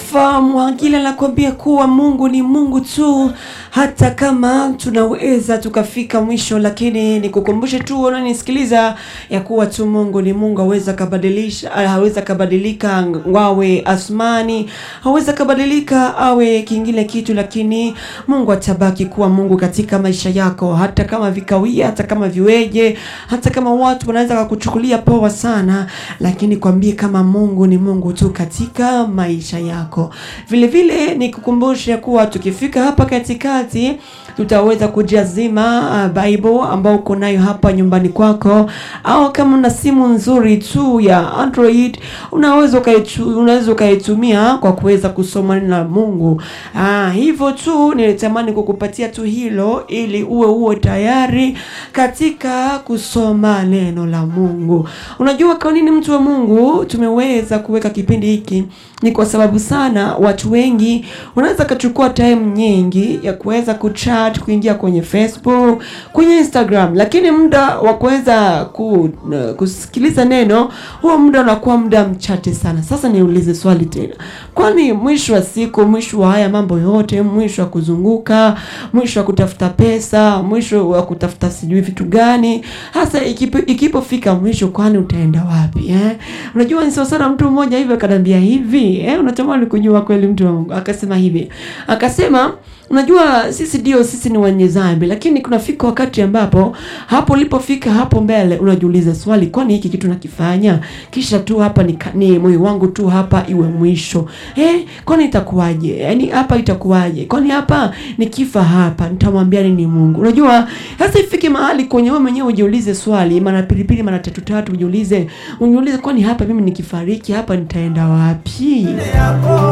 Alpha Mwangila anakuambia kuwa Mungu ni Mungu tu, hata kama tunaweza tukafika mwisho, lakini nikukumbushe tu unanisikiliza ya kuwa tu Mungu ni Mungu, haweza kabadilisha, haweza kabadilika wawe asmani, haweza kabadilika awe kingine kitu, lakini Mungu atabaki kuwa Mungu katika maisha yako, hata kama vikawia, hata kama viweje, hata kama watu wanaweza kukuchukulia poa sana, lakini kwambie kama Mungu ni Mungu tu katika maisha yako. Vile vile nikukumbushe kuwa tukifika hapa katikati tutaweza kujazima uh, Bible ambao uko nayo hapa nyumbani kwako, au kama una simu nzuri tu ya Android unaweza ukaitu, unaweza ukaitumia kwa kuweza kusoma neno la Mungu. Ah, hivyo tu nilitamani kukupatia tu hilo ili uwe uwe tayari katika kusoma neno la Mungu. Unajua kwa nini mtu wa Mungu tumeweza kuweka kipindi hiki? Ni kwa sababu sana watu wengi wanaweza kachukua time nyingi ya kuweza kuchat, kuingia kwenye Facebook, kwenye Instagram, lakini muda wa kuweza ku, kusikiliza neno huo muda unakuwa muda mchache sana. Sasa niulize swali tena, kwani mwisho wa siku, mwisho wa haya mambo yote, mwisho wa kuzunguka, mwisho wa kutafuta pesa, mwisho wa kutafuta sijui vitu gani hasa ikipo, ikipofika mwisho, kwani utaenda wapi eh? Unajua ni sawa sana, mtu mmoja hivi akanambia hivi eh, unatamani kujua kweli mtu wa Mungu akasema hivi, akasema unajua sisi ndio sisi ni wenye dhambi, lakini kunafika wakati ambapo hapo ulipofika hapo mbele unajiuliza swali, kwani hiki kitu nakifanya kisha tu hapa ni, ni moyo wangu tu hapa iwe mwisho eh, kwani itakuwaje? Yani hapa itakuwaje? Kwani hapa nikifa hapa nitamwambia nini Mungu? Unajua sasa ifike mahali kwenye wewe mwenyewe ujiulize swali mara pilipili mara tatu tatu, ujiulize ujiulize, kwani hapa mimi nikifariki hapa nitaenda wapi?